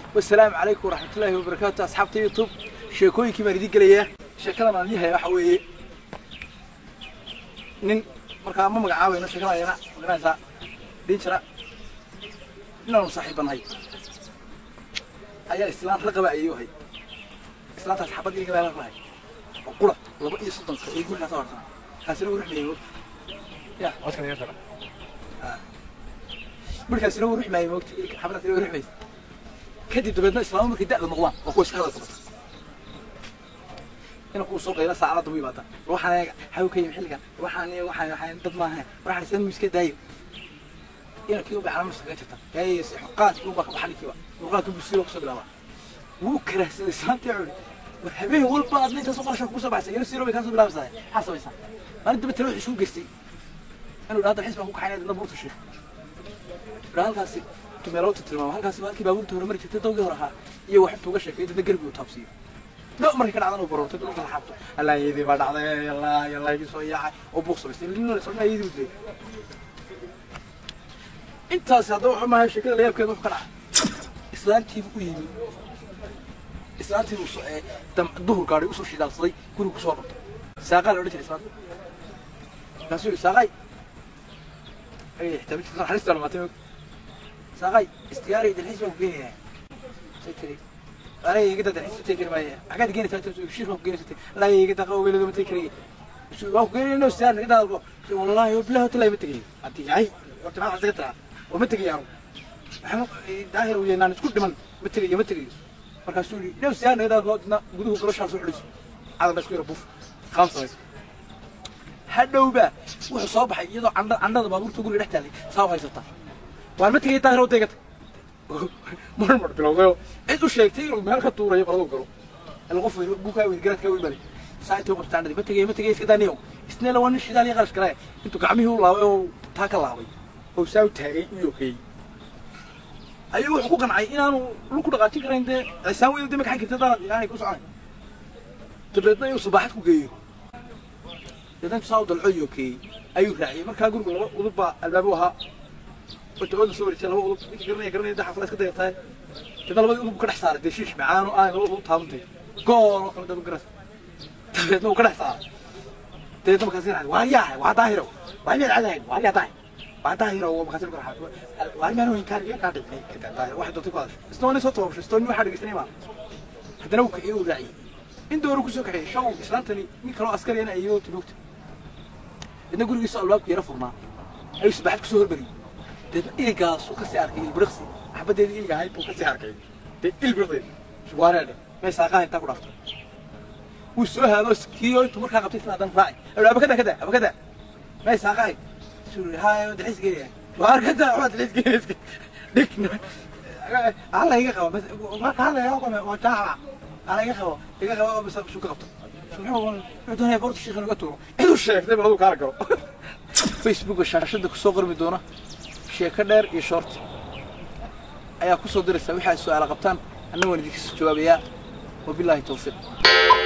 wasalaamu calaykum waraxmatullaahi wabarakaatu asxaabta youtube sheekooyinkii baan idiin gelayaa sheekadan aan idiin haya waxa weeye nin markaa ma magacaabayno sheekada ayana magaranaysaa dhiin jira inaanu saaxiibanahay ayaa islaan raqaba ayuu hay islaantaas xabad iliga baa lahay oo qura laba iyo soddonka iyo gurigaas hortana kaasina uu ruxmayay ya markaasina uu ruxmayay moogta xabadaasina uu ruxmayay kadib dabeedna islaamo markay da'da noqdaan waa kuwa iska hadal qabata ina kuu soo qayla saacada dambu yimaada waxaan eega xaw ka yimi xilligan waxaan waxaan waxaan dad maaha waxaan isla miska daayo ina kii uba calaamad iskaga jirta yaayes qaadkii uba ka baxan kiiba qaadkii busiro kusoo bilaaba wuu karahsaday islaantii culi war habeen walba aad intaas oo qarashan kusoo baxsay yar siro bay kaa soo bilaabaysaa maxaa samaysaa maalin dambe talo wuxuu isugu geystay inuu dhahda xis baan ku kaxaynaya dadna buurta sheeg raa halkaasi tumeelowta tilmaamo halkaasi halkii baabuurta hore mari jirtay dawgii hore ahaa iyo wax intuu uga sheekay dadna garbi uu taabsiiyo dho markay ka dhacdan uu baroortay dhulka laxaabto allaa iyadii baa dhacday yallaa yallaa igii soo yaacay oo buuq samaystay linole sodna iyadii u dilay intaasi haddaba waxa maahay sheekada layaabkeeda wuxuu ka dhacay islaantiibu u yimi islaantiibu duhur gaadhay usoo shidaalsaday guriga kusoo qabtay saaqaa la odhan jiray islaanta markaasuu yidhi saaqay naxariista dhamaatay saaqay istiyaari dalxiis baan ku geenayaa say tiri aniga igada dalxiis utay kari maaya xaggaad geenaysaa shir baan ku geenaysa laa igada qawgeelada ma tegi karaya waan ku geenayno istiyaar naga daadalko wallahi bilahi hotel ma tegayo haddii yahay horta maxaa isaga tiraa oo ma tegayo anu daahir uu yaynaan isku dhiman ma tegayo ma tegayo markaasuu yidhi dhow istiyaar naga daadalko dina guduhu goloshaa soo xidhiso cadalba isku yara buuf qaam samayso hadhowba wuxuu soo baxay iyadoo candha candhada baabuurta guriga dhex taalay saa u haysata waan ma tegay daahir oo deegata mar mar bilowdayo cid u sheegtay inuu meel ka tuurayo baladu galo ila qof weyn buukaa weyn garaadkaa weyn bale saa intuu qabta candhadii ma tegay ma tegay iska daaniyow isneela waa nin shidaal iyo qarash galaya intuu gacmihii u laabay oo taa ka laabay oo saa u taagay u yokeeyey ayuu wuxuu ku qancay inaanu lug ku dhaqaajin karayn dee cisaan weyn dee ma kaxan karta daanad aanay ku soconay dabeedna inuu subaaxad ku geeyo dadan saa u dalco yokeeyey ayuu raaciyey markaa gurigu laba udub baa albaabu ahaa wata ooda soo wareejay laba udub ninka garanaya garanaya da xafla iska dayartahay dadna labadii udub ka dhex saaray dee shiish macaan oo aan laba udub taabantay gool oo kale dad garas dabeedna uu ka dhex saaray dabeedna markaas ka waa yaa waa daahiro waa miyaad cadahayn waa yaa daahir waa daahiro waa markaas ka raxay waa miyaad weyn kaan kaa dhicnay daahir wax doonta ku hadashay istooni soo toobashay istooni waxa dhageysanay ma haddana uu kiciyo uu raaciyey in dooru kusoo kaxeeyey shaw islaantani nin kaloo askariyana ayuu tilugta idna gurigiisa albaabku yara furnaa ayuu sabaxad kusoo hormariyey dee iligaasu kasii arkay ilbiriqsi xabadeedii iliga ahayd buu kasii arkay dee ilbiriqdeed shugwaareedhe may saaqaha intaa ku dhaftay wuu soo haado kiyo intuu markaa qabtay isla hadan raaci abakada kada abakada may saaqahay suri hayo dalxiis geenaya waar kada waa dalxiis geenayska dhig alla iga qaba marka hadlaya waa jaaca alla iga qabo iga qabo bas suu ka qabto doonaya boorta sheekhan uga tuuro ciduu sheegtay bal aduu kaala galo facebooka shaashada kusoo qormi doona sheeko dheer iyo short ayaa kusoo diraysa wixii ay su-aala qabtaan anna waan idinka soo jawaabayaa wabilaahi tawfiiq